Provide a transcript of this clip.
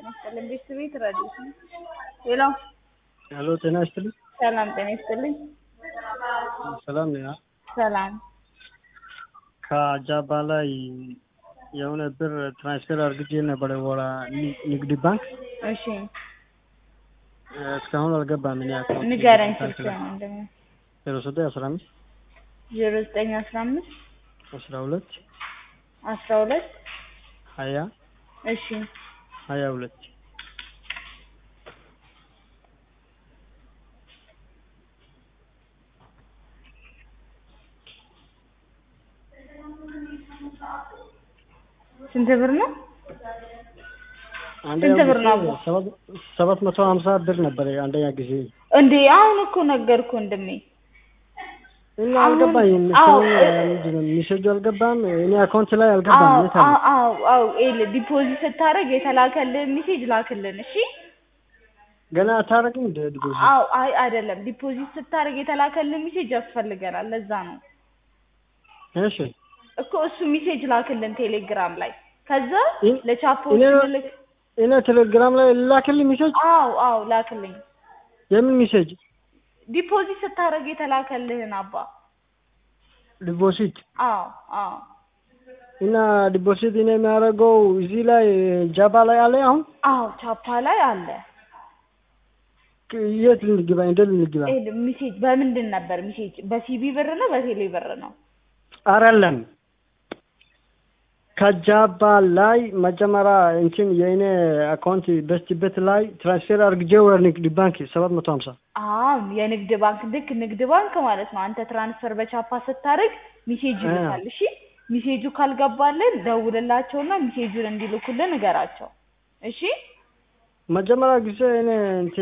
ጤና ይስጥልኝ ቤተሰቤት ረዲት ነው። ሄሎ ሄሎ ጤና ይስጥልኝ። ሰላም ጤና ይስጥልኝ። ሰላም ነው። ሰላም ከጃባ ላይ የሆነ ብር ትራንስፈር አድርጌ ነበረ ወራ ንግድ ባንክ እሺ እስካሁን አልገባም። እኔ አካውንት ንገረኝ ስልክ እንደም ዜሮ ዘጠኝ አስራ አምስት ዜሮ ዘጠኝ አስራ አምስት አስራ ሁለት አስራ ሁለት ሀያ እሺ ሀያ ሁለት ስንት ብር ነው? አንደኛ ስንት ብር ነው ጊዜ አቦ? ሰባት- ሰባት መቶ ሀምሳ ብር ነበር አንደኛ ጊዜ እንዴ አሁን እኮ ነገርኩ ወንድሜ። እና አሁን- አልገባኝም። አዎ፣ እስካሁን እ- ምንድን ነው ሚሴጁ አልገባም። እኔ አካውንት ላይ አልገባም። አዎ የት አለ? አዎ አዎ አዎ ኤል ዲፖዚት ስታደርግ የተላከልህን ሜሴጅ ላክልን እሺ። ገና አታረግም እንደ ድጎዚ አዎ አይ አይደለም ዲፖዚት ስታደርግ የተላከልህን ሜሴጅ ያስፈልገናል። ለዛ ነው እሺ እኮ እሱ ሜሴጅ ላክልን ቴሌግራም ላይ ከዛ እ- ለቻፖች እኔ- ልክ እኔ ቴሌግራም ላይ ላክልኝ ሚሴጅ። አዎ አዎ ላክልኝ የምን ሚሴጅ? ዲፖዚት ስታደርግ የተላከልህን አባ ዲፖዚት አዎ አዎ እና ዲፖዚት እኔ የሚያደርገው እዚህ ላይ ጃባ ላይ አለ። አሁን አዎ ቻፓ ላይ አለ ክ- የት ልንግባ? እንዴት ልንግባ? ኤል ሜሴጅ በምንድን ነበር ሜሴጅ በሲቢ ብር ነው በቴሌ ብር ነው አይደለም ከጃባ ላይ መጀመሪያ እንትን የእኔ አካውንት በስቲበት ላይ ትራንስፌር አድርጌ ወደ ንግድ ባንክ ሰባት መቶ ሀምሳ አዎ የንግድ ባንክ ልክ ንግድ ባንክ ማለት ነው። አንተ ትራንስፈር በቻፓ ስታደርግ ሚሴጅ አ። ይልካል። እሺ ሚሴጁ ካልገባልን ደውልላቸውና ሚሴጁን እንዲልኩልን ንገራቸው። እሺ መጀመሪያ ጊዜ እኔ እንትን